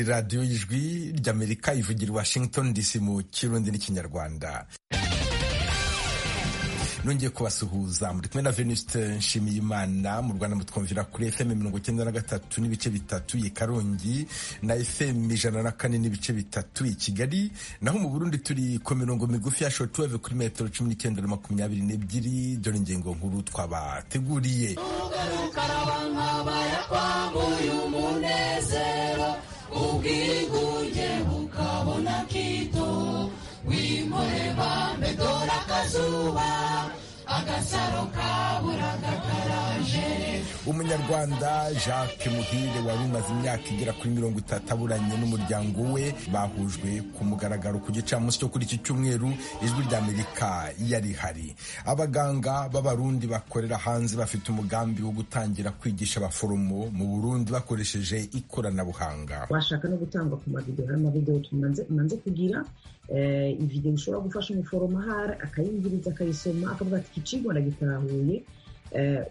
radiyo y'ijwi ry'amerika ivugira i washington dc mu kirundi n'ikinyarwanda nongeye kubasuhuza muri kumwe na venuste nshimiyimana mu rwanda mutwumvira kuri fm mirongo icyenda na gatatu n'ibice bitatu i karongi na fm ijana na kane n'ibice bitatu i kigali naho mu burundi turi ku mirongo migufi ya shotuweve kuri metero cumi n'icyenda na makumyabiri n'ebyiri dore ingingo nkuru twabateguriye ubwigunge bukabona kito wimure bambe dore akazuba agasaro kaburaga karaje umunyarwanda jacques muhire wari umaze imyaka igera kuri mirongo itatu aburanye n'umuryango we bahujwe ku mugaragaro ku gicamunsi cyo kuri iki cyumweru ijwi ry'amerika yarihari abaganga b'abarundi bakorera hanze bafite umugambi wo gutangira kwigisha abaforomo mu burundi bakoresheje ikoranabuhanga bashaka no gutangwa ku mavidewo hari amavidewo tumanze kugira ividewo ishobora gufasha umuforomo ahari akayingiriza akayisoma akavuga ati iki kigo ndagitahuye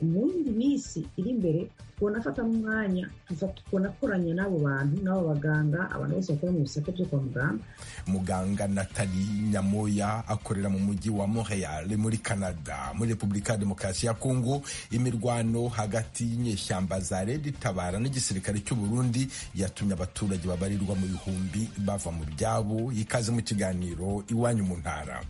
mu yindi minsi iri imbere tubona afata umwanya tubona akoranya n'abo bantu n'abo baganga abantu bose bakora mu bisate byo kwa muganga muganga natali nyamoya akorera mu mujyi wa montreal muri canada muri repubulika ya demokarasi ya kongo imirwano hagati y'inyeshyamba za redi tabara n'igisirikare cy'uburundi yatumye abaturage babarirwa mu bihumbi bava mu byabo ikaze mu kiganiro iwanyu mu ntara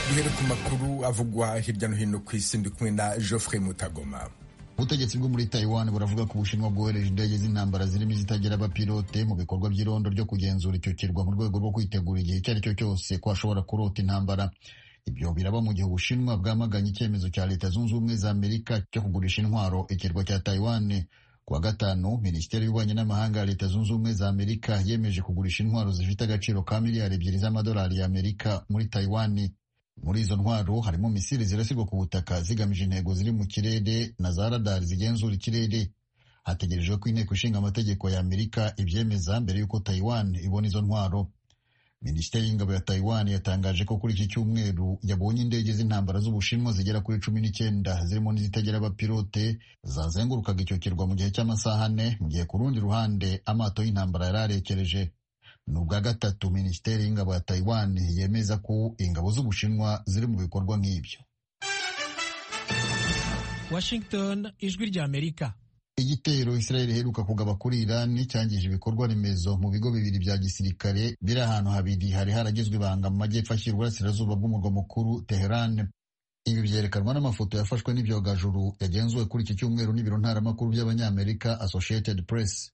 duhere ku makuru avugwa hirya no hino ku isi ndi kumwe na geoffrey mutagoma ubutegetsi bwo muri taiwan buravuga ko ubushinwa bwohereje indege z'intambara zirimo izitagira abapilote mu bikorwa by'irondo ryo kugenzura icyo kirwa mu rwego rwo kwitegura igihe icyo ari cyo cyose ko hashobora kurota intambara ibyo biraba mu gihe ubushinwa bwamaganye icyemezo cya leta zunze ubumwe za amerika cyo kugurisha intwaro ikirwa cya taiwan kuwa gatanu minisiteri y'ububanyi n'amahanga ya leta zunze ubumwe za amerika yemeje kugurisha intwaro zifite agaciro ka miliyari ebyiri z'amadolari ya amerika muri taiwan muri izo ntwaro harimo misiri zirasirwa ku butaka zigamije intego ziri mu kirere na za radari zigenzura ikirere hategerejwe ko inteko ishinga amategeko ya amerika ibyemeza mbere y'uko taiwan ibona izo ntwaro minisiteri y'ingabo ya taiwan yatangaje ko kuri iki cyumweru yabonye indege z'intambara z'ubushinwa zigera kuri cumi n'icyenda zirimo n'izitagira abapilote zazengurukaga icyo kirwa mu gihe cy'amasaha ane mu gihe ku rundi ruhande amato y'intambara yari arekereje ni ubwa gatatu minisiteri y'ingabo ya taiwan yemeza ko ingabo z'ubushinwa ziri mu bikorwa nk'ibyo washington ijwi rya amerika igitero israel iheruka kugaba kuri irani cyangije ibikorwa remezo mu bigo bibiri bya gisirikare biri ahantu habiri hari haragizwe ibanga mu majyepfo ashyira uburasirazuba bw'umurwa mukuru teheran ibi byerekanwa n'amafoto yafashwe n'ibyogajuru yagenzuwe kuri iki cyumweru n'ibiro ntaramakuru by'abanyamerika associated press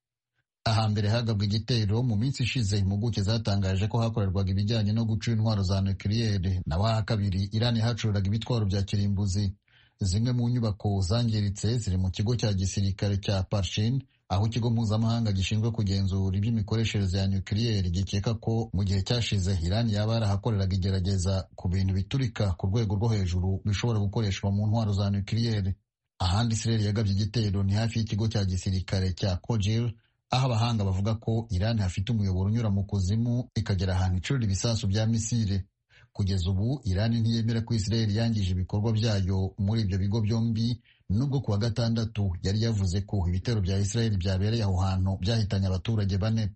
ahambere hagabwa igitero mu minsi ishize impuguke zatangaje ko hakorerwaga ibijyanye no guca intwaro za nukiliyeri naho aha kabiri irani hacururaga ibitwaro bya kirimbuzi zimwe mu nyubako zangiritse ziri mu kigo cya gisirikare cya parshin aho ikigo mpuzamahanga gishinzwe kugenzura iby'imikoreshereze ya nukiliyeri gikeka ko mu gihe cyashize irani yaba yarahakoreraga igerageza ku bintu biturika ku rwego rwo hejuru bishobora gukoreshwa mu ntwaro za nukiliyeri ahandi isireri yagabye igitero ni hafi y'ikigo cya gisirikare cya kogil aho abahanga bavuga ko irani hafite umuyoboro unyura mu kuzimu ikagera ahantu icurura ibisasu bya misire kugeza ubu irani ntiyemera ko israel yangije ibikorwa byayo muri ibyo bigo byombi nubwo kuwa gatandatu yari yavuze ko ibitero bya israel byabereye aho hantu byahitanye abaturage bane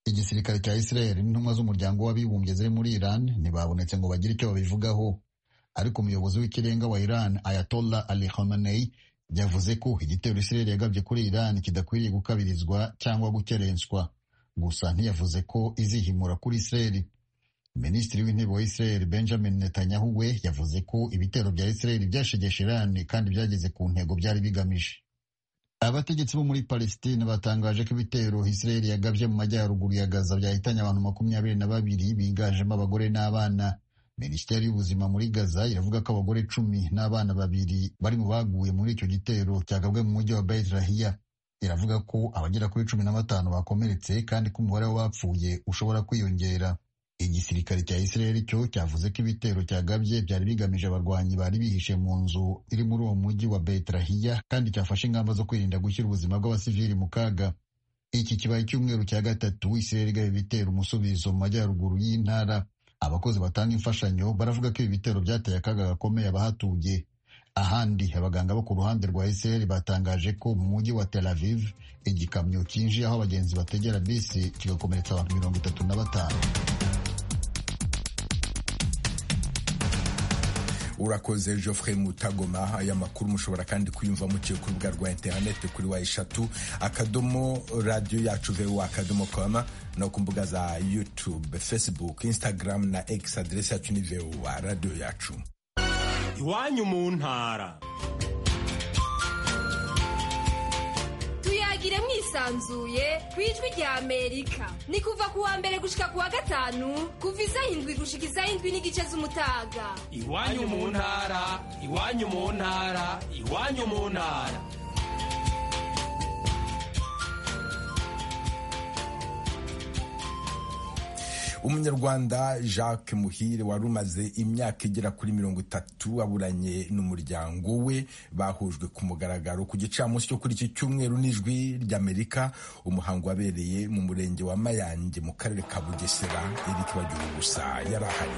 igisirikare cya israel n'intumwa z'umuryango w'abibumbye ziri muri iran ntibabonetse ngo bagire icyo babivugaho ariko umuyobozi w'ikirenga wa iran ayatollah ali khamenei yavuze ko igitero Israel yagabye kuri Iran kidakwiriye gukabirizwa cyangwa gukerenswa gusa ntiyavuze ko izihimura kuri Israel Minisitiri w'intebe wa Israel Benjamin Netanyahu we yavuze ko ibitero bya Israel byashegeshe Iran kandi byageze ku ntego byari bigamije abategetsi bo muri Palestine batangaje ko ibitero Israel yagabye mu majyaruguru ya Gaza byahitanye abantu makumyabiri na babiri biganjemo abagore n'abana minisiteri y'ubuzima muri gaza iravuga ko abagore cumi n'abana babiri bari mu baguye muri icyo gitero cyagabwe mu mujyi wa betirahiya iravuga ko abagera kuri cumi na batanu bakomeretse kandi ko umubare w'abapfuye ushobora kwiyongera igisirikare cya isiraheli cyo cyavuze ko ibitero cyagabye byari bigamije abarwanyi bari bihishe mu nzu iri muri uwo mujyi wa betirahiya kandi cyafashe ingamba zo kwirinda gushyira ubuzima bw'abasivili mu kaga iki kibaye icyumweru cya gatatu isiraheli igaba ibitero umusubizo mu majyaruguru y'intara abakozi batanga imfashanyo baravuga ko ibi bitero byateye akaga gakomeye abahatuye ahandi abaganga bo ku ruhande rwa israel batangaje ko mu mujyi wa tel aviv igikamyo cyinjiye aho abagenzi bategera bisi kigakomeretsa abantu mirongo itatu na batanu urakoze Geoffrey mutagoma aya makuru mushobora kandi kuyumva muciye ku rubuga rwa interineti kuri wa eshatu akadomo radiyo yacu vewa akadomo koma no ku mbuga za yutube facebook instagram na x aderesi yacu ni vewa radiyo yacu iwanyu mu ntara tuyagire mwisanzuye ku ijwi rya amerika ni kuva ku wa mbere gushika ku wa gatanu kuva isaha indwi gushika isaha indwi n'igice z'umutaga iwanyu mu ntara iwanyu mu ntara iwanyu mu ntara umunyarwanda jacques muhire wari umaze imyaka igera kuri mirongo itatu aburanye n'umuryango we bahujwe ku mugaragaro ku gicamunsi cyo kuri iki cyumweru n'ijwi ry'amerika umuhango wabereye mu murenge wa mayange mu karere ka bugesera eric bagira gusa yari ahari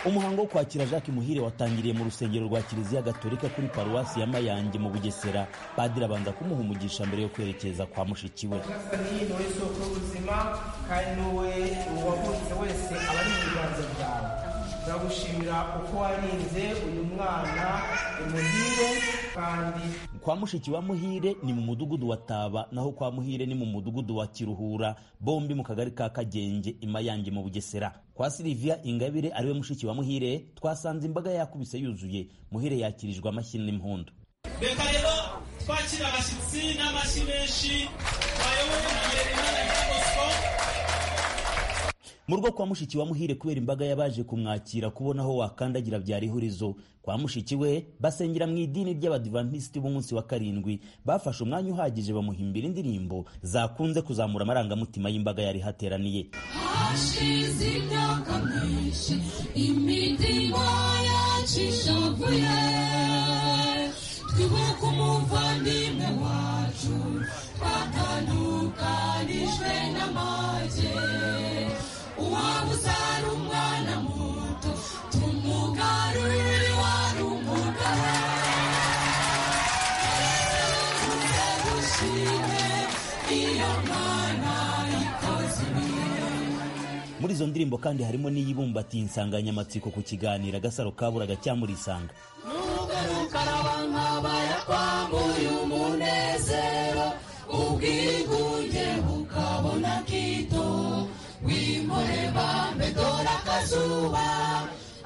umuhango wo kwakira jacques muhire watangiriye mu rusengero rwa kiliziya gatolika kuri paruwasi ya mayange mu bugesera padiri abanza kumuha umugisha mbere yo kwerekeza kwa mushiki we ni wowe soko y'ubuzima kandi ni wowe uwavutse wese aba ari mu biganza byawe turagushimira uko warinze uyu mwana umuhire kandi kwa mushiki wa muhire ni mu mudugudu wa taba naho kwa muhire ni mu mudugudu wa kiruhura bombi mu kagari ka kagenge imayange mu bugesera kwa silivia ingabire ariwe mushiki wa muhire twasanze imbaga yakubise yuzuye muhire yakirijwe amashyi n'impundu reka rero twakira abashyitsi n'amashyi menshi bayoboye na merimana ya mu rugo kwa mushiki wa muhire kubera imbaga y'abaje kumwakira kubona aho wakandagira byari ihurizo kwa mushiki we basengera mu idini ry'abadivantisiti b'umunsi wa karindwi bafashe umwanya uhagije bamuhimbira indirimbo zakunze kuzamura amarangamutima y'imbaga yari hateraniye hashize imyaka myinshi imitima yacu ishavuye twibuka umuvandimwe wacu twatandukanijwe n'amage uwaba uzara umwana muto tumugarurire wari umugabo tugushime iyo mwana ikoze ibintu muri izo ndirimbo kandi harimo n'iyibumbatiye insanganyamatsiko ku kiganiro agasaro kaburaga cyamurisanga nugaruka abankabaya kwambuye umunezero ubwigunge bukabona kito wimure bambe dore akazuba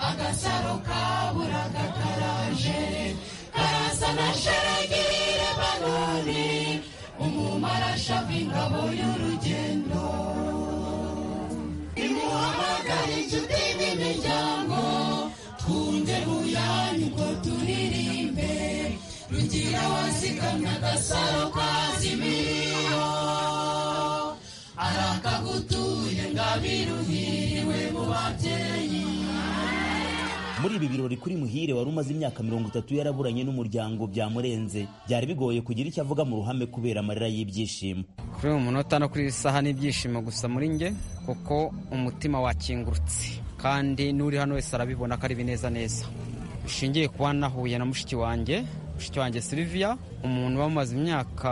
agasaro kaburaga karaje karasa na sheragire banoni umumarashava ingabo y'urugendo imuhamagara inshuti n'imiryango twunge buyanyu ngo turirimbe rugira wazigamye agasaro kazimiyo arakagutuye ngabiruhiriwe mu babyeyi muri ibi birori kuri muhire wari umaze imyaka mirongo itatu yaraburanye n'umuryango byamurenze byari bigoye kugira icyo avuga mu ruhame kubera amarira y'ibyishimo kuri uyu munota no kuri iyi saha n'ibyishimo gusa muri njye kuko umutima wakingurutse kandi n'uri hano wese arabibona ko ari bineza neza bishingiye kuba nahuye na mushiki wanjye mushiki wanjye Sylvia umuntu wamaze imyaka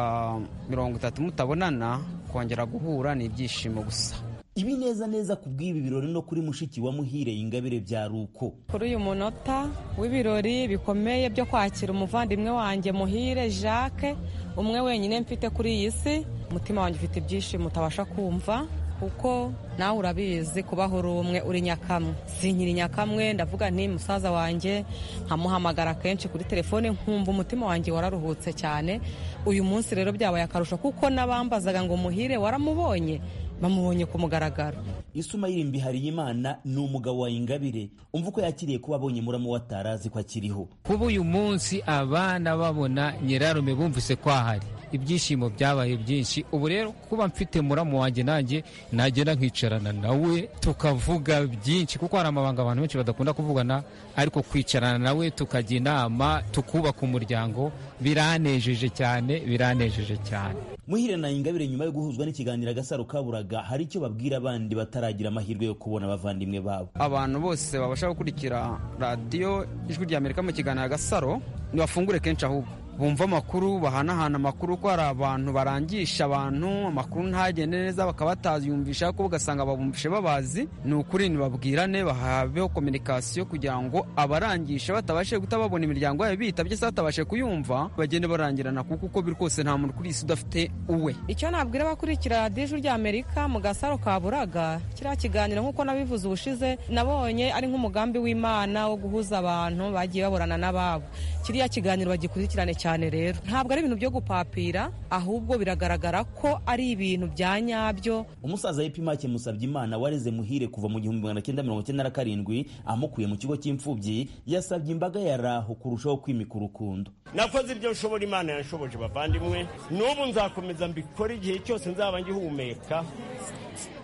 mirongo itatu mutabonana kongera guhura ni ibyishimo gusa ibineza neza ku bw'ibi birori no kuri mushiki wa muhire ingabire byari uko kuri uyu munota w'ibirori bikomeye byo kwakira umuvandimwe wanjye muhire jacques umwe wenyine mfite kuri iyi si umutima wanjye ufite ibyishimo utabasha kumva kuko nawe urabizi kubaho uri umwe uri nyakamwe sinkiri nyakamwe ndavuga nti musaza wanjye nkamuhamagara kenshi kuri telefone nkumva umutima wanjye wararuhutse cyane uyu munsi rero byabaye akarusho kuko n'abambazaga ngo muhire waramubonye bamubonye ku mugaragaro isuma y'irimbi hariyimana ni umugabo wa ingabire umva uko yakiriye kuba abonye muramu we atarazi ko akiriho kuba uyu munsi abana babona nyirarume bumvise ko ahari ibyishimo byabaye byinshi ubu rero kuba mfite muramu wanjye nanjye nagenda nkicarana nawe tukavuga byinshi kuko hari amabanga abantu benshi badakunda kuvugana ariko kwicarana nawe tukajya inama tukubaka umuryango biranejeje cyane biranejeje cyane muhire na ingabire nyuma yo guhuzwa n'ikiganiro agasaro kaburaga hari icyo babwira abandi bataragira amahirwe yo kubona abavandimwe babo abantu bose babasha gukurikira radiyo ijwi rya amerika mu kiganiro agasaro ntibafungure kenshi ahubwo bumva amakuru bahanahana amakuru ko hari abantu barangisha abantu amakuru ntagende neza bakaba batayumvisha ko ugasanga babumvishe babazi ni ukuri ntibabwirane bahabeho kominikasiyo kugira ngo abarangisha batabashe guta babona imiryango yabo bitabye se batabashe kuyumva bagende barangirana kuko uko biri kose nta muntu kuri isi udafite uwe icyo nabwira abakurikira radiyo rya amerika mu gasaro ka buraga kiriya kiganiro nk'uko nabivuze ubushize nabonye ari nk'umugambi w'imana wo guhuza abantu bagiye baburana n'ababo kiriya kiganiro bagikurikirane cyane rero ntabwo ari ibintu byo gupapira ahubwo biragaragara ko ari ibintu bya nyabyo umusaza yepimake musabye imana wareze muhire kuva mu gihumbi magana cyenda mirongo icyenda na karindwi amukuye mu kigo cy'imfubyi yasabye imbaga ya raho kurushaho kwimika urukundo nakoze ibyo nshobora imana yanshoboje bavandimwe n'ubu nzakomeza mbikora igihe cyose nzaba ngihumeka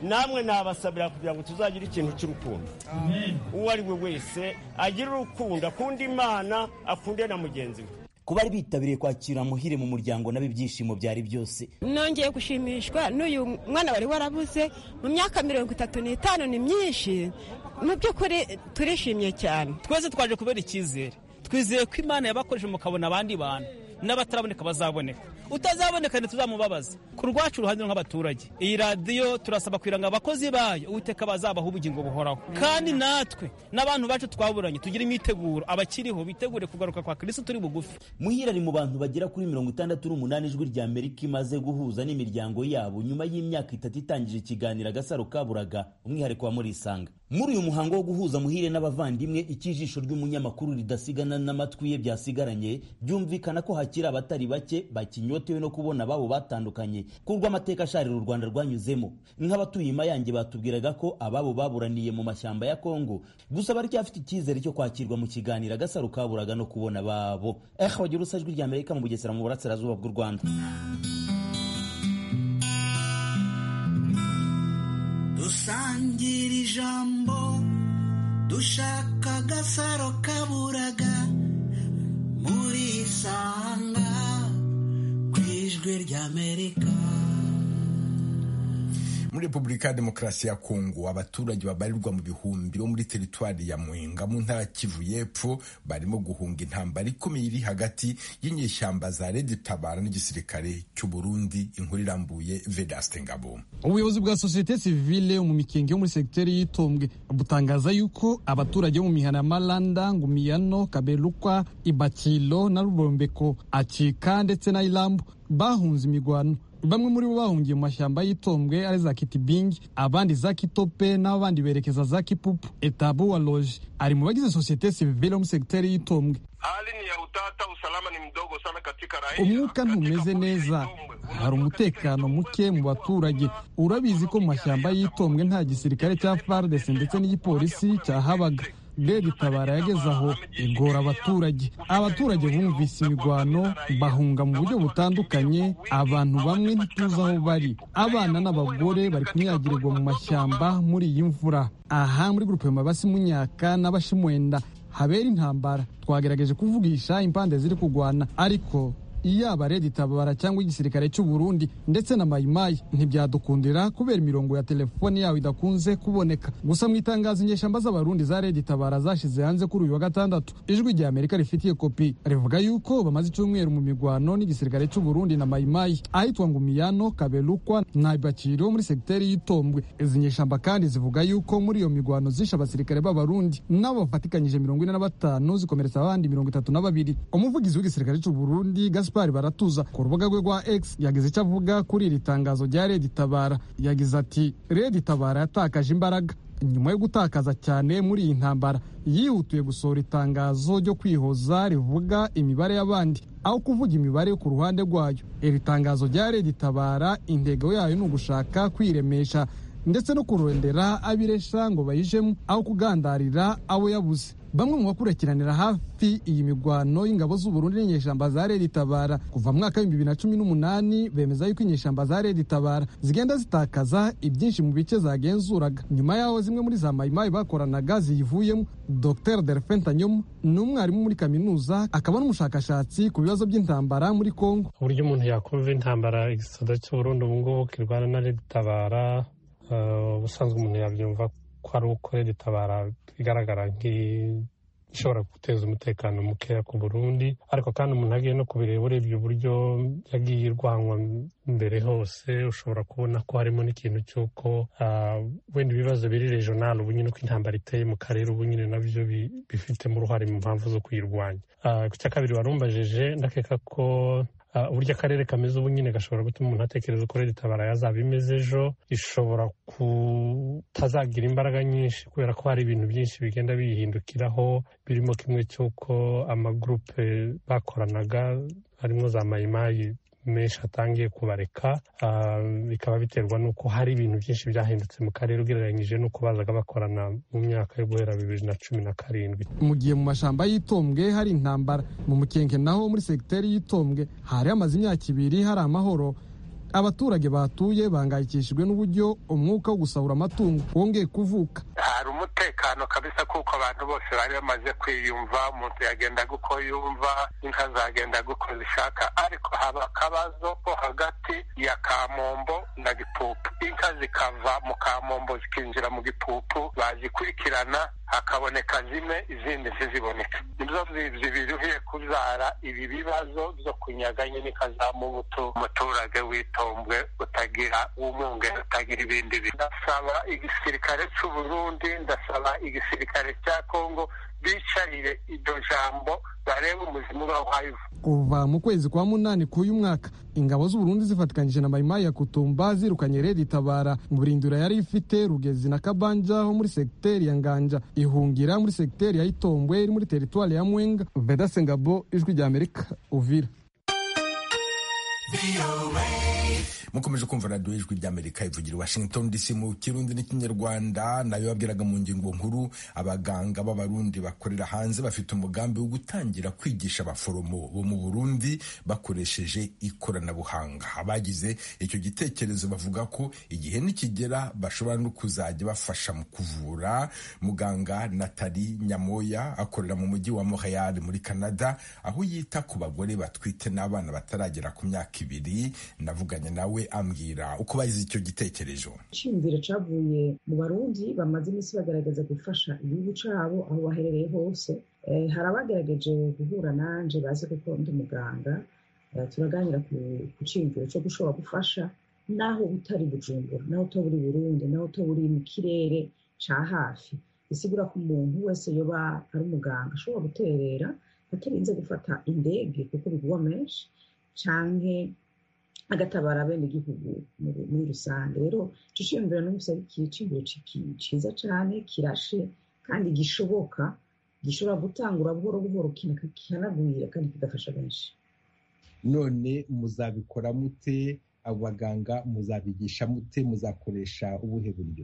namwe nabasabira kugira ngo tuzagire ikintu cy'urukundo uwo ari we wese agira urukundo akunda imana akunde na mugenzi we kuba bari bitabiriye kwakira muhire mu muryango nabo ibyishimo byari byose nongeye gushimishwa n'uyu mwana wari warabuze mu myaka mirongo itatu n'itanu ni myinshi mu by'ukuri turishimye cyane twese twaje kubera icyizere twizeye ko imana yabakoresheje mukabona abandi bantu n'abataraboneka bazaboneka utazaboneka ntituzamubabaze ku rwacu uruhande nk'abaturage iyi radiyo turasaba kugira ngo abakozi bayo uwiteka bazabaho ubugingo buhoraho kandi natwe n'abantu bacu twaburanye tugira imyiteguro abakiriho bitegure kugaruka kwa kirisitu turi bugufi muhira ari mu bantu bagera kuri mirongo itandatu n'umunani ijwi rya amerika imaze guhuza n'imiryango yabo nyuma y'imyaka itatu itangije ikiganiro agasaro kaburaga umwihariko wa murisanga muri uyu muhango wo guhuza muhire n'abavandimwe icyijisho ry'umunyamakuru ridasigana n'amatwi ye byasigaranye byumvikana ko hakiri abatari bake bakinyotewe no kubona ababo batandukanye ku rw'amateka asharira u rwanda rwanyuzemo nk'abatuye imayange batubwiraga ko ababo baburaniye mu mashyamba ya kongo gusa baracyafite icyizere cyo kwakirwa mu kiganiro agasaro kaburaga no kubona ababo ehe wagira usajwi rya amerika mu bugesera mu burasirazuba bw'u rwanda dusangira ijambo dushaka agasaro kaburaga muri isanga ku ijwi ry'amerika muri repubulika ya demokarasi ya kongo abaturage babarirwa mu bihumbi bo muri teritwari ya muhinga mu ntara kivu y'epfo barimo guhunga intambara ikomeye iri hagati y'inyeshyamba za redi tabara n'igisirikare cy'u burundi inkuru irambuye vedaste ngabo ubuyobozi bwa sosiyete sivile mu mikenge yo muri segiteri y'itombwe butangaza yuko abaturage bo mu mihana ya maranda ngumiyano kabelukwa ibakilo na rubombeko acika ndetse na irambu bahunze imigwano bamwe muri bo bahungiye mu mashyamba y'itombwe ari za kitibingi abandi za kitope n'abandi berekeza za kipupu etabu wa loje ari mu bagize sosiyete sivile mu segiteri y'itombwe hali ni ya utata usalama ni mdogo sana katika raia umwuka ntumeze neza hari umutekano muke mu baturage urabizi ko mu mashyamba y'itombwe nta gisirikare cya fardesi ndetse n'igipolisi cyahabaga rege tabara yageze aho igora abaturage abaturage bumvise imigwano bahunga mu buryo butandukanye abantu bamwe ntituzi aho bari abana n'abagore bari kunyagirirwa mu mashyamba muri iyi mvura aha muri gurupe mabasi munyaka n'abashimwenda habera intambara twagerageje kuvugisha impande ziri kurwana ariko yaba redi tabara cyangwa igisirikare cy'u Burundi ndetse na mayimayi ntibyadukundira kubera imirongo ya telefoni yawe idakunze kuboneka gusa mu itangazo inyeshamba z'abarundi za redi tabara zashize hanze kuri uyu wa gatandatu ijwi rya amerika rifitiye kopi rivuga yuko bamaze icyumweru mu migwano n'igisirikare cy'u Burundi na mayimayi ahitwa ngumiyano kabelukwa na ibakiro muri segiteri y'itombwe izi nyeshamba kandi zivuga yuko muri iyo migwano zishe abasirikare b'abarundi nabo bafatikanyije mirongo ine na batanu zikomeretsa abandi mirongo itatu na babiri umuvugizi w'igisirikare cy'u Burundi gaspar baratuza ku rubuga rwe rwa x yagize icyo avuga kuri iri tangazo rya redi tabara yagize ati redi tabara yatakaje imbaraga nyuma yo gutakaza cyane muri iyi ntambara yihutiye gusohora itangazo ryo kwihoza rivuga imibare y'abandi aho kuvuga imibare ku ruhande rwayo iri tangazo rya redi tabara intego yayo ni ugushaka kwiremesha ndetse no kurondera abiresha ngo bayijemo aho kugandarira abo yabuze bamwe mu bakurikiranira hafi iyi migwano y'ingabo z'uburundi n'inyeshyamba za redi tabara kuva mu mwaka w'ibihumbi bibiri na cumi n'umunani bemeza yuko inyeshyamba za redi tabara zigenda zitakaza ibyinshi mu bice zagenzuraga nyuma yaho zimwe muri za mayimayi bakoranaga ziyivuyemo dr delphin tanyoma ni umwarimu muri kaminuza akaba n'umushakashatsi ku bibazo by'intambara muri kongo uburyo umuntu yakumva intambara igisata cy'uburundi ubu ngubu kirwana na redi tabara ubusanzwe umuntu yabyumva ko ari uko redi tabara igaragara nk'ishobora guteza umutekano mukeya ku burundi ariko kandi umuntu agiye no kubireba urebye uburyo yagiye irwanwa mbere hose ushobora kubona ko harimo n'ikintu cy'uko wenda ibibazo biri rejonali ubu nyine uko intambara iteye mu karere ubu nyine nabyo bifitemo uruhare mu mpamvu zo kuyirwanya icya kabiri warumbajeje ndakeka ko uburyo akarere kameze ubu nyine gashobora gutuma umuntu atekereza uko leta tabara yazaba imeze ejo ishobora kutazagira imbaraga nyinshi kubera ko hari ibintu byinshi bigenda biyihindukiraho birimo kimwe cy'uko amagurupe bakoranaga harimo za mayimayi menshi atangiye kubareka bikaba biterwa n'uko hari ibintu byinshi byahindutse mu karere ugereranyije n'uko bazaga bakorana mu myaka yo guhera bibiri na cumi na karindwi mu gihe mu mashyamba y'itombwe hari intambara mu mukenke naho muri segiteri y'itombwe hari hamaze imyaka ibiri hari amahoro abaturage batuye bangayikishijwe n'uburyo umwuka wo gusahura amatungo wongeye kuvuka hari umutekano kabisa kuko abantu bose bari bamaze kwiyumva umuntu yagendaga uko yumva inka zagendaga uko zishaka ariko haba akabazo ko hagati ya kamombo na gipupu inka zikava mu kamombo zikinjira mu gipupu bazikurikirana hakaboneka zimwe izindi ntiziboneke nizo zibiruhiye kubyara ibi bibazo byo kunyaga nyine ikazamubutu umuturage witombwe utagira umunge utagira ibindi bintu ndasaba igisirikare cy'uburundi ndasaba igisirikare cya kongo bicarire iryo jambo barebe umuzimu bawayivu kuva mu kwezi kwa munani k'uyu mwaka ingabo z'uburundi zifatikanyije na mayimayi ya kutumba zirukanye redi tabara mu burindiro yari ifite rugezi na kabanja ho muri segiteri ya nganja ihungira muri segiteri ya itombwe iri muri teritwari ya mwenga veda sengabo ijwi rya amerika uvira mukomeje kumva radiyo ijwi ry'amerika ivugira washington dc mu kirundi n'ikinyarwanda nayo yabwiraga mu ngingo nkuru abaganga b'abarundi bakorera hanze bafite umugambi wo gutangira kwigisha abaforomo bo mu burundi bakoresheje ikoranabuhanga abagize icyo gitekerezo bavuga ko igihe nikigera bashobora no kuzajya bafasha mu kuvura muganga natali nyamoya akorera mu mujyi wa montreal muri canada aho yita ku bagore batwite n'abana bataragera ku myaka ibiri navuganye nawe ambwira uko bagize icyo gitekerezo icyumviro cyavuye mu barundi bamaze iminsi bagaragaza gufasha igihugu cyabo aho baherereye hose hari abagerageje guhura nanjye bazi kuko ndi umuganga turaganira ku cyumviro cyo gushobora gufasha naho utari bujumbura naho utaba uri burundi naho utaba uri mu kirere cya hafi bisigura ko umuntu wese yoba ari umuganga ashobora guterera atarinze gufata indege kuko bigwa menshi cyangwa agatabara abenegihugu muri rusange rero dushimira n'umunsi ari icyiciro cyiza cyane kirashe kandi gishoboka gishobora gutangura buhoro buhoro kihanagurira kandi kigafasha benshi none muzabikora mute abo baganga muzabigisha mute muzakoresha ubuhe buryo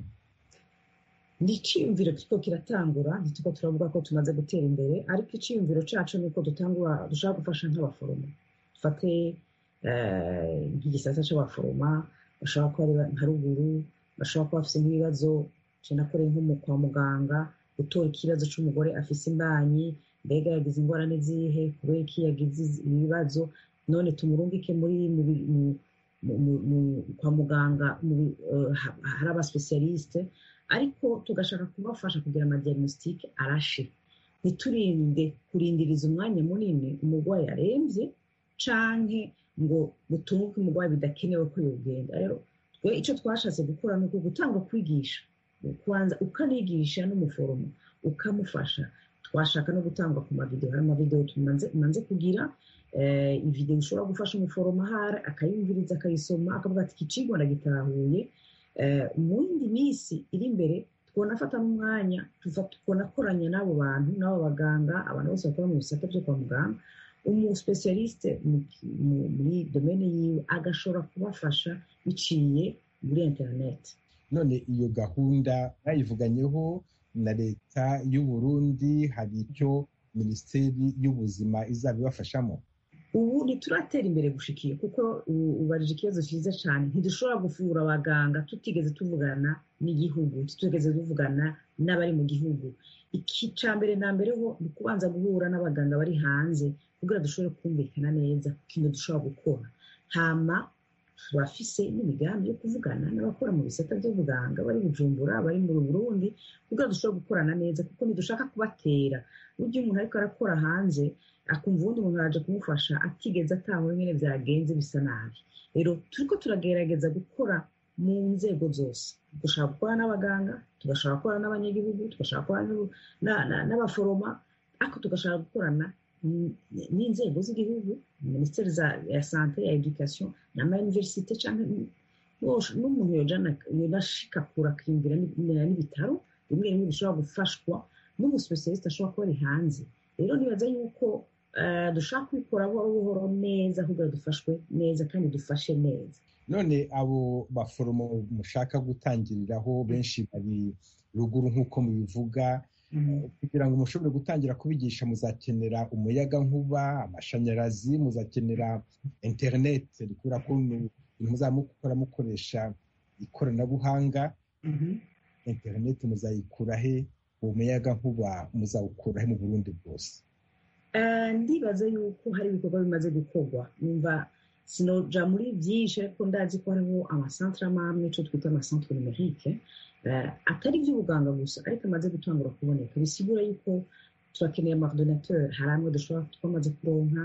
ni icyiyumviro kuko kiratangura ntituko turavuga ko tumaze gutera imbere ariko icyiyumviro cyacu ni uko dutangura dushaka gufasha nk'abaforomo dufate igisata cy'abaforomo bashobora kuba ari nka ruguru bashobora kuba bafite nk'ibibazo cyanakoreye nko kwa muganga gutora ikibazo cy'umugore afite imbanyi mbega yagize indwara n'izihe kubera ko iyo yagize ibibazo none tumurungike muri kwa muganga hari abasipesiyarisite ariko tugashaka kubafasha kugira amadiagnositike arashe ntiturinde kurindiriza umwanya munini umurwayi arembye canke ngo gutunguke umurwayi bidakenewe ko yogenda rero twe icyo twashatse gukora ni uko gutanga kwigisha kubanza ukanigisha n'umuforomo ukamufasha twashaka no gutangwa ku mavidewo hari amavidewo tumanze kugira ibidewo ushobora gufasha umuforomo ahari akayumviriza akayisoma akavuga ati ikicigwa ndagitahuye mu yindi minsi iri imbere twonafata n'umwanya twonakoranya n'abo bantu n'abo baganga abantu bose bakora mu bisata byo kwa muganga umusipesiyarisite muri domene yiwe agashobora kubafasha biciye muri interineti none iyo gahunda bayivuganyeho na leta y'u Burundi hari icyo minisiteri y'ubuzima izaba ibafashamo ubu ntituratera imbere gushikiye kuko u- ubarije ikibazo cyiza cyane ntidushobora gufungura abaganga tutigeze tuvugana n'igihugu tutigeze tuvugana n'abari mu gihugu iki cya mbere na mbere ho ni ukubanza guhura n'abaganga bari hanze kugira dushobore kumvikana neza ku kintu dushobora gukora hama bafise n'imigambi yo kuvugana n'abakora mu bisata by'ubuganga bari bujumbura bari mu burundi kugira dushobora gukorana neza kuko ntidushaka kubatera burya umuntu ariko arakora hanze akumva ubundi umuntu araje kumufasha atigeze atahura nyine byagenze bisa nabi rero turiko turagerageza gukora mu nzego zose dushaka gukora n'abaganga tugashaka gukora n'abanyagihugu tugashaka gukora n'u- na- na- n'abaforoma ariko tugashaka gukorana n- n'inzego z'igihugu minisiteri za- ya sante ya edukasiyo n'amayuniverisite cyangwa n- bose- n'umuntu yojana yonashika kura akiyumvira ni- ni- n'ibitaro bimwe bimwe bishobora gufashwa n'umusipesiyalisite ashobora kuba ari hanze rero nibaza yuko eh, dushaka kubikora buhoro buhoro neza kugira dufashwe neza kandi dufashe neza none abo baforomo mushaka gutangiriraho benshi bari ruguru nk'uko mubivuga Eh, kugira ngo mushobore gutangira kubigisha muzakenera umuyaga nkuba amashanyarazi muzakenera interineti kubera ko nu- ibintu muzaba mukora mukoresha ikoranabuhanga interineti muzayikura he uwo muyaga nkuba muzawukura he mu burundi bwose Eh, ndibaza yuko hari ibikorwa bimaze gukorwa numva sinoja muri byinshi ariko ndazi ko hariho amasantere amwe amwe icyo twita amasantere numerike eh, atari iby'ubuganga gusa ariko amaze gutangura kuboneka bisigura yuko turakeneye amaordinateur hari amwe dushobora twamaze kuronka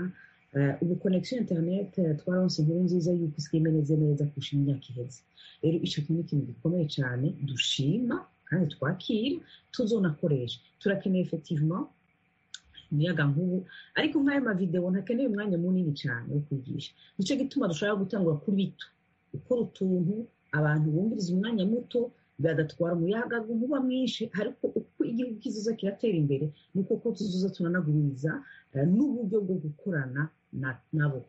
eh, ubu connection internet eh, twaronse inkuru nziza yuko isigaye imeze neza kurusha imyaka iheze rero icyo kintu ni ikintu gikomeye cyane dushima kandi twakira tuzonakoresha turakeneye effectivement umuyaga nk'ubu ariko nk'ayo mavidewo ntakeneye umwanya munini cyane wo kwigisha nicyo gituma dushobora gutangura kuri bito gukora utuntu abantu bumviriza umwanya muto bagatwara umuyaga nkuba mwinshi ariko uko igihugu kizoza kiratera imbere ni uko ko tuzoza tunanaguriza eh, n'uburyo bwo gukorana na- nabo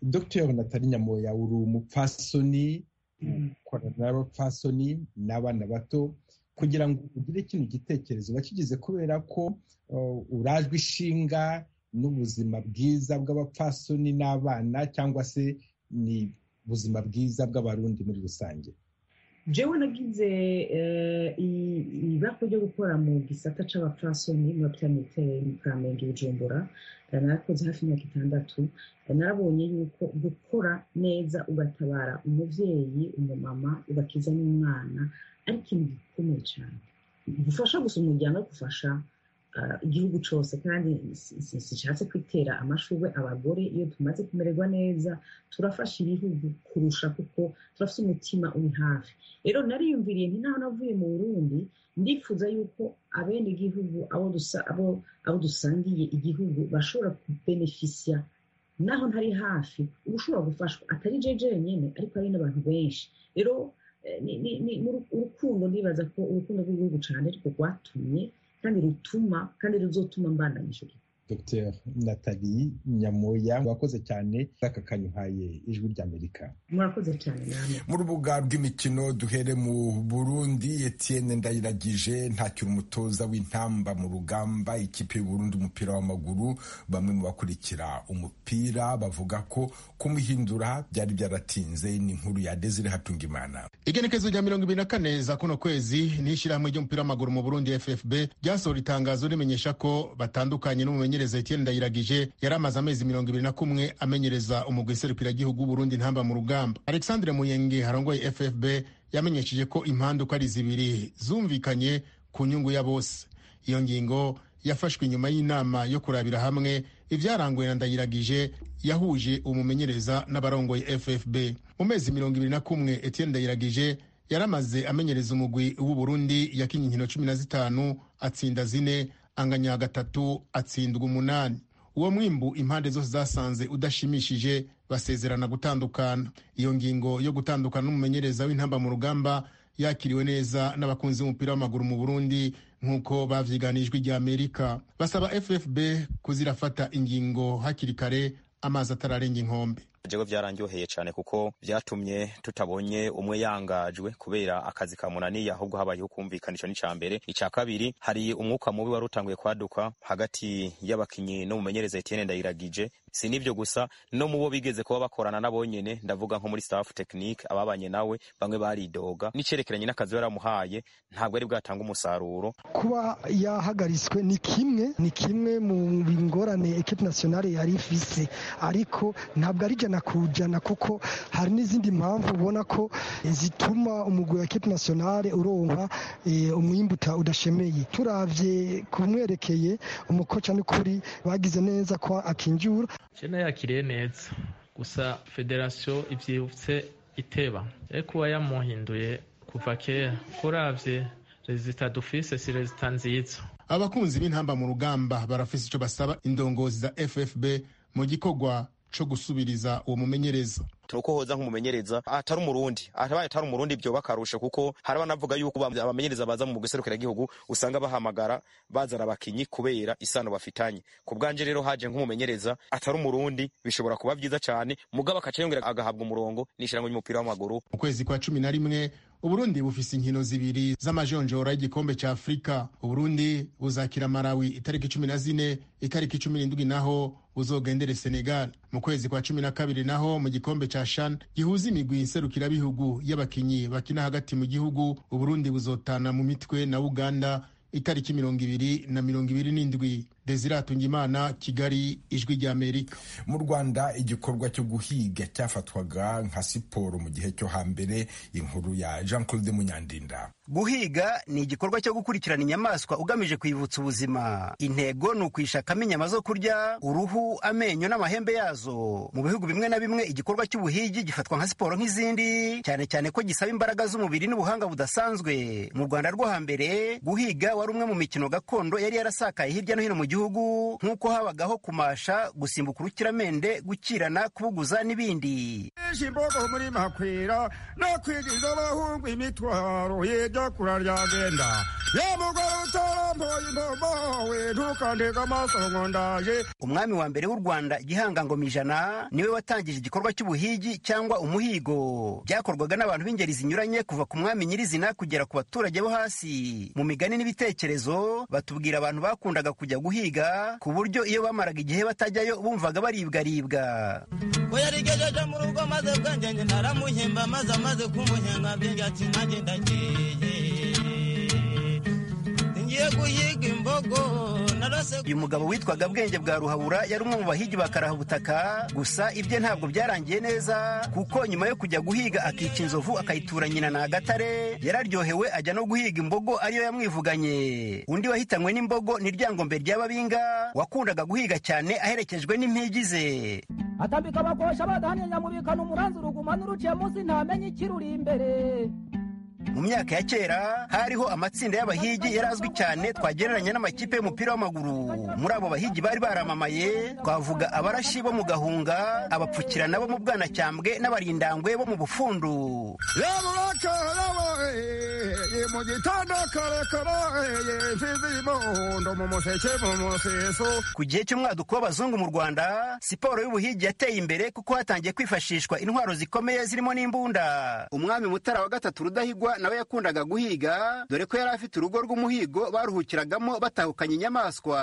dr natali nyamoya uri umupfasoni ukorana n'abapfasoni n'abana bato kugira ngo ugire kino gitekerezo wakigize kubera ko uh, urajwe ishinga n'ubuzima bwiza bw'abapfasoni n'abana cyangwa se ni ubuzima bwiza bw'abarundi muri rusange jewe nagize eh, i- ibakwe ryo gukora mu gisata c'abapfasoni muri pitanite mu kamenge i bujumbura Eh, narakoze hafi imyaka itandatu Eh, narabonye yuko gukora neza ugatabara umubyeyi umumama ugakiza n'umwana ari ikintu gikomeye cyane gufasha gusa umuryango ariko ufasha eh, igihugu cyose kandi si- si- sishatse kwitera amashurwe abagore iyo tumaze kumererwa neza turafasha ibihugu kurusha kuko turafite umutima uri hafi rero nariyumviriye nti naho navuye mu burundi ndifuza yuko abenegihugu abo dusa- abo- abo dusangiye igihugu bashobora kubenefisiya naho ntari hafi uba ushobora gufashwa atari jewe jenyine ariko ari n'abantu benshi rero eh, ni- ni- ni- ni uru- urukundo ndibaza ko urukundo rw'igihugu cyane ariko rwatumye kandi rutuma kandi ruzotuma mbandanyije dr natali nyamoya wakoze cyane aka kanyuhaye ijwi rya amerika murakoze cyane namwe mu rubuga rw'imikino duhere mu burundi etienne ndayiragije ntakiri umutoza w'intamba mu rugamba ikipe y'uburundi umupira w'amaguru bamwe mu bakurikira umupira bavuga ko kumuhindura byari byaratinze ni inkuru ya desire hatungimana igenekezo rya mirongo ibiri na kane za kuno kwezi n'ishyirahamwe ry'umupira w'amaguru mu burundi ffb ryasohora itangazo rimenyesha ko batandukanye n'umumenyereza etienne ndayiragije yari amaze amezi mirongo ibiri na kumwe amenyereza umugwi serukiragihugu w'uburundi ntamba mu rugamba alexandre muyenge harongoye ffb yamenyesheje ko impande uko ari zibiri zumvikanye ku nyungu ya bose iyo ngingo yafashwe nyuma y'inama yo kurabira hamwe ibyaranguye na ndayiragije yahuje umumenyereza n'abarongoye ffb mu mezi mirongo ibiri na kumwe etienne ndayiragije yaramaze amenyereza umugwi w'uburundi yakinnye inkino cumi na zitanu atsinda zine anganya gatatu atsindwa umunani uwo mwimbu impande zose zasanze udashimishije basezerana gutandukana iyo ngingo yo gutandukana n'umumenyereza w'intamba mu rugamba yakiriwe neza n'abakunzi b'umupira w'amaguru mu Burundi nk'uko bavyiganijwe rya Amerika basaba FFB kuzirafata ingingo hakiri kare amazi atararenga inkombe jewe byarandyoheye cyane kuko byatumye tutabonye umwe yangajwe kubera akazi kamunaniye ahubwo habayeho kumvikanisha n'icya mbere icya kabiri hari umwuka mubi wari utanguye kwaduka hagati y'abakinnyi n'umumenyereza Etienne Ndayiragije si n'ibyo gusa no mu bo bigeze kuba bakorana nabo nyine ndavuga nko muri staff technique ababanye nawe bamwe baridoga n'icyerekeranye n'akazi baramuhaye ntabwo ari bwatange umusaruro kuba yahagaritswe ni kimwe ni kimwe mu ngorane ekipe nationale yari ifise ariko ntabwo ari ijana ku ijana kuko hari n'izindi mpamvu ubona ko zituma umugwi wa ekipe nationale uronka eh, umwimbu uta- udashemeye turavye kumwerekeye umukoca n'ukuri bagize neza ko akinjura jena yakiriye neza gusa federasiyo ibyibutse iteba ye kuba yamuhinduye kuva kera urabye rezita dufise si rezita nziza abakunzi b'intamba mu rugamba barafise icyo basaba indongozi za ffb mu gikorwa co gusubiriza uwo mumenyereza nuko hoza nk'umumenyereza atari umurundi atabaye atari umurundi byoba akarusha kuko hari abanavuga yuko ba- abamenyereza baza mu gihugu usanga bahamagara bazana abakinyi kubera isano bafitanye ku bwanje rero haje nk'umumenyereza atari umurundi bishobora kuba byiza cyane mugabo akaca yongera agahabwa umurongo n'ishyirahamwe ry'umupira w'amaguru mu kwezi kwa cumi na rimwe uburundi bufise inkino zibiri z'amajonjora y'igikombe ca afurika uburundi buzakira malawi itariki cumi na zine itariki cumi n'indwi naho buzogendere senegal mu kwezi kwa cumi na kabiri naho mu gikombe ca shan gihuza imigwi nserukirabihugu y'abakinyi bakina hagati mu gihugu uburundi buzotana mu mitwe na uganda itariki mirongo ibiri na mirongo ibiri n'indwi desire atungimana kigali ijwi ry'amerika mu rwanda igikorwa cyo guhiga cyafatwaga nka siporo mu gihe cyo hambere inkuru ya jean claude munyandinda guhiga ni igikorwa cyo gukurikirana inyamaswa ugamije kwibutsa ubuzima intego ni ukwishakamo inyama zo kurya uruhu amenyo n'amahembe yazo mu bihugu bimwe na bimwe igikorwa cy'ubuhigi gifatwa nka siporo nk'izindi cyane cyane ko gisaba imbaraga z'umubiri n'ubuhanga budasanzwe mu rwanda rwo hambere guhiga wari umwe mu mikino gakondo yari yarasakaye hirya no hino mu gihugu nk'uko habagaho kumasha gusimbuka urukiramende gukirana kubuguza n'ibindi ishimbogo muri makwira no kwigiza abahungu imitwaro yijya kuraryagenda yamugore utarampoye imbogo we ntukandega amaso ngo ndaje umwami wa mbere w'u rwanda gihanga ngoma ijana niwe watangije igikorwa cy'ubuhigi cyangwa umuhigo byakorwaga n'abantu b'ingeri zinyuranye kuva ku mwami nyirizina kugera ku baturage bo hasi mu migani n'ibitekerezo batubwira abantu bakundaga kujya guhiga ku buryo iyo bamaraga igihe batajyayo bumvaga baribwaribwa we yarigejeje mu rugo maze bwanjye njye naramuhemba maze amaze kumuhenga byanjye ati nanjye ndagiye ngiye guhiga imbogo narose uyu mugabo witwaga bwenge bwa ruhabura yari umwe mu bahigi ba karahubutaka gusa ibye ntabwo byarangiye neza kuko nyuma yo kujya guhiga akica inzovu akayitura nyina ni agatare yararyohewe ajya no guhiga imbogo ariyo yamwivuganye undi wahitanywe n'imbogo ni ryangombe ry'ababinga wakundaga guhiga cyane aherekejwe n'impigi ze atambika abakosha badahaniye nyamubikana umuranzi uruguma n'uruciye munsi ntamenye ikiruri imbere mu myaka ya kera hariho amatsinda y'abahigi yari azwi cyane twagereranya n'amakipe y'umupira w'amaguru muri abo bahigi bari baramamaye twavuga abarashi bo mu gahunga abapfukirana bo mu bwanacyambwe n'abarindangwe bo mu bufundu yamurakaye we mu gitondo kare kare mfizi y'umuhondo mu museke mu museso ku gihe cy'umwaduko w'abazungu mu rwanda siporo y'ubuhigi yateye imbere kuko hatangiye kwifashishwa intwaro zikomeye zirimo n'imbunda umwami mutara wa gatatu rudahigwa nawe yakundaga guhiga dore ko yari afite urugo rw'umuhigo baruhukiragamo batahukanye inyamaswa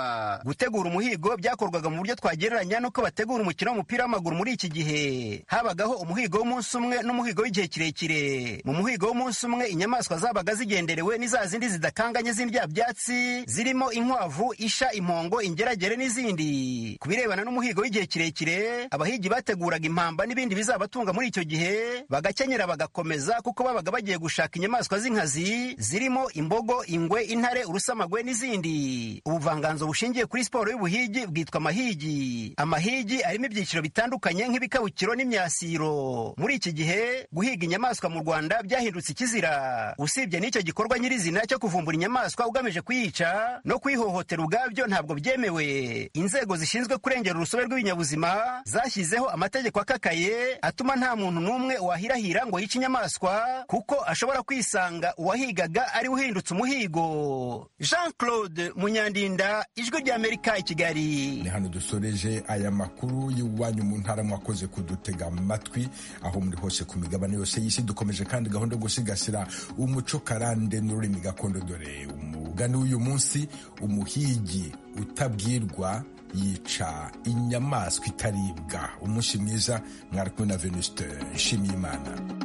gutegura umuhigo byakorwaga mu buryo twagereranya n'uko bategura umukino w'umupira w'amaguru muri iki gihe habagaho umuhigo w'umunsi umwe n'umuhigo w'igihe kirekire mu muhigo w'umunsi umwe inyamaswa zabaga zigenderewe n'iza zindi zidakanganye z'indya byatsi zirimo inkwavu isha impongo ingeragere n'izindi ku birebana n'umuhigo w'igihe kirekire abahigi bateguraga impamba n'ibindi bizabatunga muri icyo gihe bagakenyera bagakomeza kuko babaga bagiye gushaka inyamaswa z'inkazi zirimo imbogo ingwe intare urusamagwe n'izindi ubuvanganzo bushingiye kuri siporo y'ubuhigi bwitwa amahigi amahigi arimo ibyiciro bitandukanye nk'ibikabukiro n'imyasiro muri iki gihe guhiga inyamaswa mu rwanda byahindutse ikizira usibye n'icyo gikorwa nyirizina cyo kuvumbura inyamaswa ugamije kuyica no kuyihohotera ubwabyo ntabwo byemewe inzego zishinzwe kurengera urusobe rw'ibinyabuzima zashyizeho amategeko akakaye atuma nta muntu n'umwe wahirahira ngo yice inyamaswa kuko ashobora kwisanga uwahigaga ari we uhindutse umuhigo jean claude munyandinda ijwi ry'amerika i kigali ni hano dusoreje aya makuru y'iwanyu mu ntara mwakoze kudutega amatwi aho muri hose ku migabane yose y'isi dukomeje kandi gahunda yo gusigasira umuco karande n'ururimi gakondo dore umugani w'uyu munsi umuhigi utabwirwa yica inyamaswa itaribwa umunsi mwiza mwari kumwe na venuste nshimiyimana